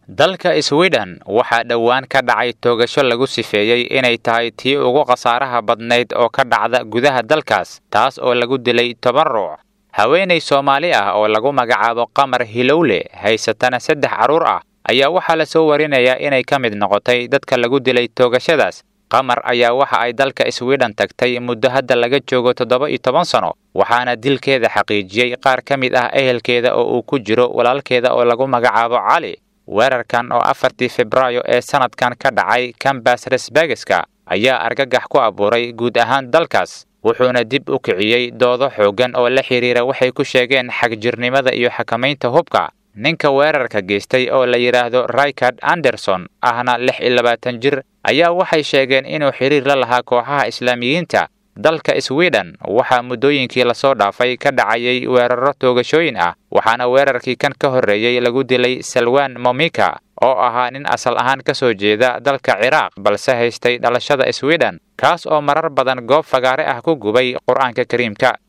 dalka sweden waxaa dhowaan ka dhacay toogasho lagu sifeeyey inay tahay tii ugu khasaaraha badnayd oo ka dhacda gudaha dalkaas taas oo lagu dilay toban ruux haweenay soomaali ah oo lagu magacaabo qamar hilowle haysatana saddex carruur ah ayaa waxaa la soo warinayaa inay ka mid noqotay dadka lagu dilay toogashadaas qamar ayaa waxa ay dalka sweden tagtay muddo hadda laga joogo toddoba iyo toban sano waxaana dilkeeda xaqiijiyey qaar ka mid ah ehelkeeda oo uu ku jiro walaalkeeda oo lagu magacaabo cali weerarkan oo afartii febraayo ee sanadkan ka dhacay kambas resbegeska ayaa argagax ku abuuray guud ahaan dalkaas wuxuuna dib u kiciyey doodo xooggan oo la xidhiira waxay ku sheegeen xagjirnimada iyo xakamaynta hubka ninka weerarka geystay oo la yidhaahdo richard anderson ahna lix iyo labaatan jir ayaa waxay sheegeen inuu xidhiir la lahaa kooxaha islaamiyiinta dalka sweden waxaa muddooyinkii lasoo dhaafay ka dhacayay weeraro toogashooyin ah waxaana weerarkii kan ka horreeyey lagu dilay salwan momika oo ahaa nin asal ahaan ka soo jeeda dalka ciraaq balse haystay dhalashada sweden kaas oo marar badan goob fagaare ah ku gubay qur-aanka kariimka